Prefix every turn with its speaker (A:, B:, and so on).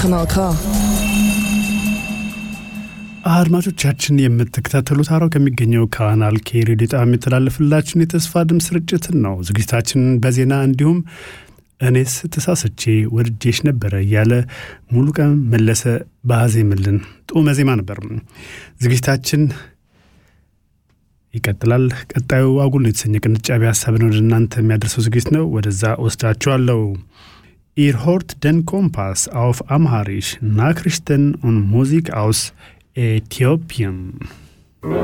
A: Kanal K.
B: አድማጮቻችን የምትከታተሉት ሀራው ከሚገኘው ካናል ኬ ሬዲዮ ጣቢያ የሚተላለፍላችሁን የተስፋ ድምፅ ስርጭትን ነው። ዝግጅታችንን በዜና እንዲሁም እኔስ ተሳስቼ ወድጄሽ ነበረ እያለ ሙሉ ቀን መለሰ ባዜምልን ጡመ ዜማ ነበር። ዝግጅታችን ይቀጥላል። ቀጣዩ አጉል የተሰኘ ቅንጫቢ ሀሳብን ወደ እናንተ የሚያደርሰው ዝግጅት ነው። ወደዛ ወስዳችኋለሁ። Ihr hört den Kompass auf Amharisch, Nachrichten und Musik aus Äthiopien.